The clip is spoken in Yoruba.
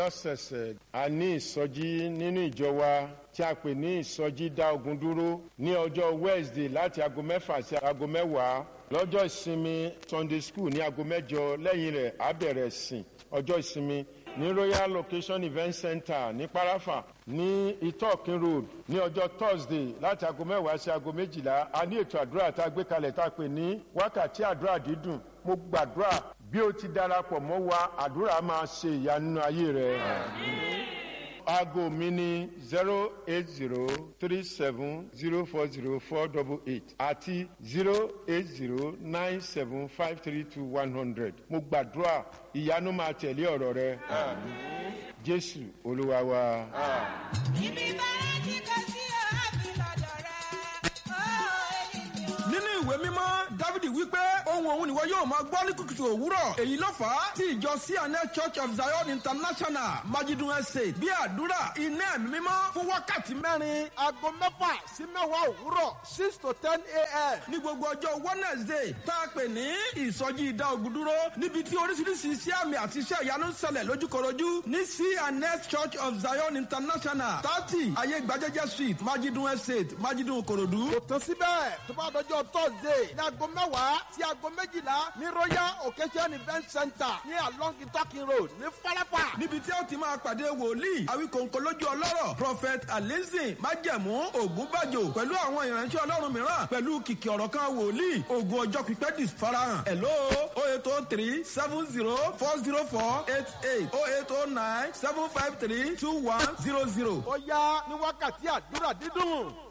lọ́sẹ̀ẹ̀sẹ̀ a ní ìsọjí nínú ìjọ wa tí a pè ní ìsọjí dá ogun dúró ní ọjọ́ wednesday láti aago mẹ́fà sí aago mẹ́wàá lọ́jọ́ ìsinmi sunday school ní aago mẹ́jọ lẹ́yìn rẹ̀ á bẹ̀rẹ̀ sìn ọjọ́ ìsinmi ní royal location event center ní parafa ní itokin road ní ọjọ́ thursday láti aago mẹ́wàá sí aago méjìlá a ní ètò àdúrà tá a gbé kalẹ̀ tá a pè ní wákàtí àdúrà dídùn mo gbàdúrà bí o ti darapọ̀ mọ́ wa àdúrà máa ṣe ìyanu nínú ayé rẹ. aago mi ní zero eight zero three seven zero four zero four double eight àti zero eight zero nine seven five three two one hundred mo gbàdúrà ìyanu máa tẹ̀lé ọ̀rọ̀ rẹ. jésù olúwa wa. ibi bẹ́ẹ̀ tí kò sí ọ̀hábì lọ́dọ̀ rẹ̀ ó èyí ni ó. nínú ìwé mímọ́ dávidi wípé ohun òun nìwọ yóò máa gbọ́ ní kùtùkùtù òwúrọ̀ èyí ló fà á tí ìjọ cna church of zion international majidun estate bí àdúrà iná ẹ̀mí mímọ́ fún wákàtí mẹ́rin aago mẹ́fà sí mẹ́wàá òwúrọ̀ six to ten a.m. ní gbogbo ọjọ́ wednesday tá a pè ní ìsọjí ìdá ogun dúró níbi tí oríṣiríṣi iṣẹ́ àmì àti iṣẹ́ ìyanu ń ṣẹlẹ̀ lójúkorojú ní cna church of zion international thirty ayé gbajẹ́jẹ́ street majidun estate majidun korodu. kò tán síbẹ̀ tó bá dọjọ́ thursday ní aago mẹ́wàá sí aago méjìlá ní royal occasion event center ní along itakin road ní falapa. níbi tí ó ti máa pàdé wòlíì àwíkòǹkò lójú ọlọ́rọ̀ prophet alizin májẹ̀mú ògúnbàjò pẹ̀lú àwọn ìránṣẹ́ ọlọ́run mìíràn pẹ̀lú kìkì ọ̀rọ̀ kan wòlíì ogun ọjọ́ pípẹ́ dis farahàn hello o eight o three seven zero four zero four eight eight o eight o nine seven five three two one zero zero. ó yá ní wákàtí àdúrà dídùn.